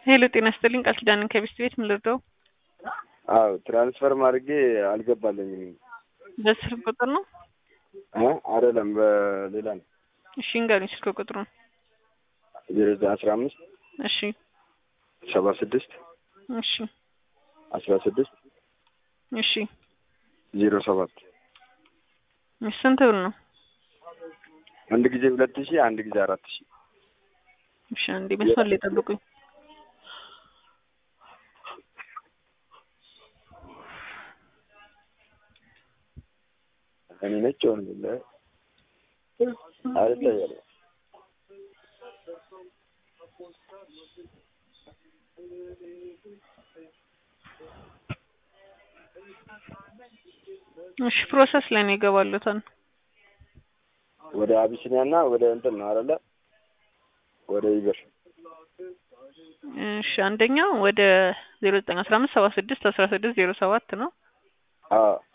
ሄሎ ጤና ይስጥልኝ ቃል ኪዳንን ከቢስት ቤት ምን ልርዳው? አዎ ትራንስፈር ማድረጌ አልገባልኝም። በስልክ ቁጥር ነው? እ አይደለም በሌላ ነው። እሺ እንገሩኝ ስልክ ቁጥሩን። ዜሮ ዘጠኝ አስራ አምስት እሺ ሰባ ስድስት እሺ አስራ ስድስት እሺ ዜሮ ሰባት እሺ ስንት ብር ነው? አንድ ጊዜ ሁለት ሺህ አንድ ጊዜ አራት ሺህ እሺ አንዴ መስመር ላይ ጠብቁኝ። እኔ ነጭ ሆን ብለ አይደለ እሺ ፕሮሰስ ላይ ነው ይገባሉታል። ወደ አቢሲኒያ እና ወደ እንትን ነው አይደለ ወደ ይበር እሺ አንደኛው ወደ ዜሮ ዘጠኝ አስራ አምስት ሰባ ስድስት አስራ ስድስት ዜሮ ሰባት ነው። አዎ